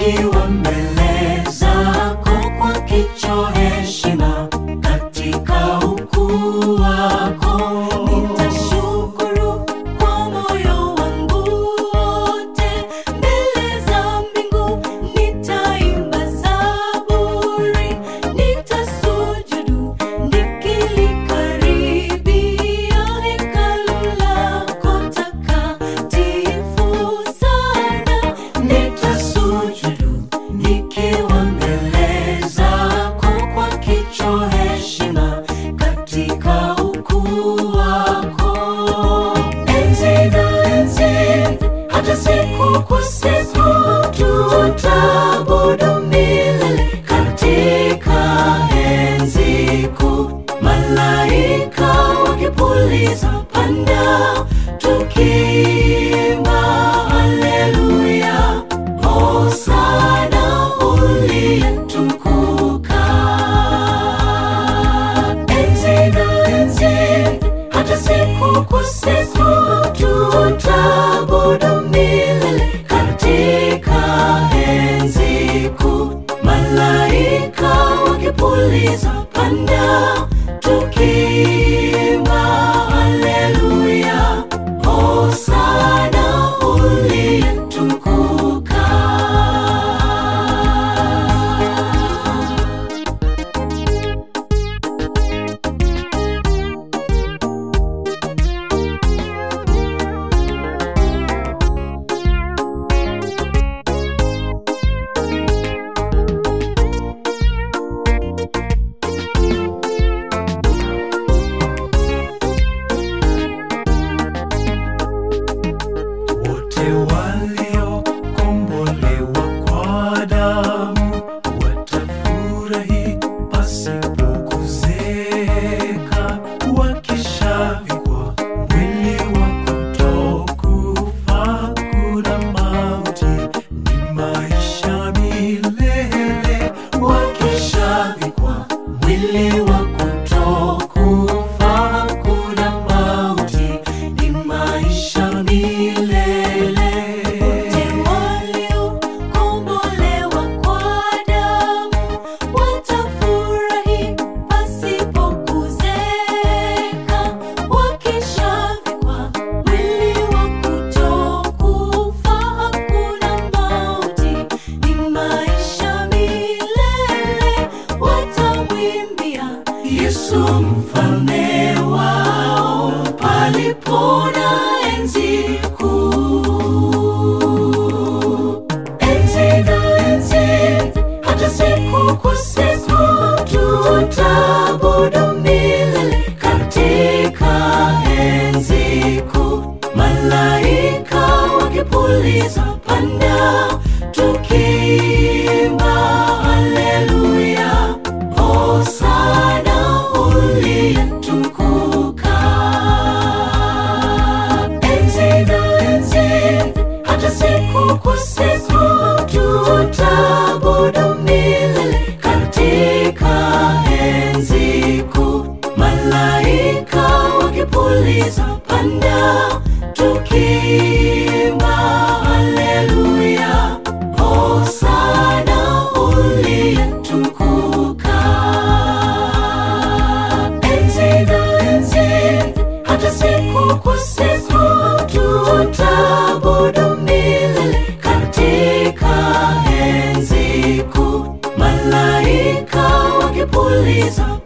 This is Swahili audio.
tukiwa mbele zako kwa kicho heshima katika ukuu wako nitashukuru kwa moyo wangu wote mbele za mbingu nitaimba zaburi nitasujudu nikilikaribia hekalu lako takatifu sana nitasujudu nikiwa mbele zako kwa kicho heshima katika ukuu wako enzi na enzi hata siku kwa siku tutabudu milele katika enzi kuu malaika wakipuliza panda tukiimba haleluya hosana uliyetukuka enzi na enzi hata siku kwa siku tutabudu milele katika enzi kuu malaika wakipuliza panda tukiimba haleluya hosana uliyetukuka wote waliokombolewa kwa damu watafurahi pasipo kuzeeka wakishavikwa mwili wa kutokufa kuna mauti ni maisha milele wakishavikwa mwili wa kutokufa kuna mauti ni maisha milele wote waliokombolewa kwa damu watafurahi pasipo kuzeeka wakishavikwa mwili wa kutokufa hakuna mauti ni maisha milele watamwimbia Yesu mfalme wao palipona enzi kuu enzi na enzi hata siku kwa siku tutabudu milele katika enzi kuu malaika wakipuliza panda tukiimba haleluya hosana uliyetukuka enzi na enzi hata siku kwa siku tutabudu milele katika enzi kuu malaika wakipuliza panda tukiimba haleluya hosana uliyetukuka enzi na enzi hata siku kwa siku tutabudu milele katika enzi kuu malaika wakipuliza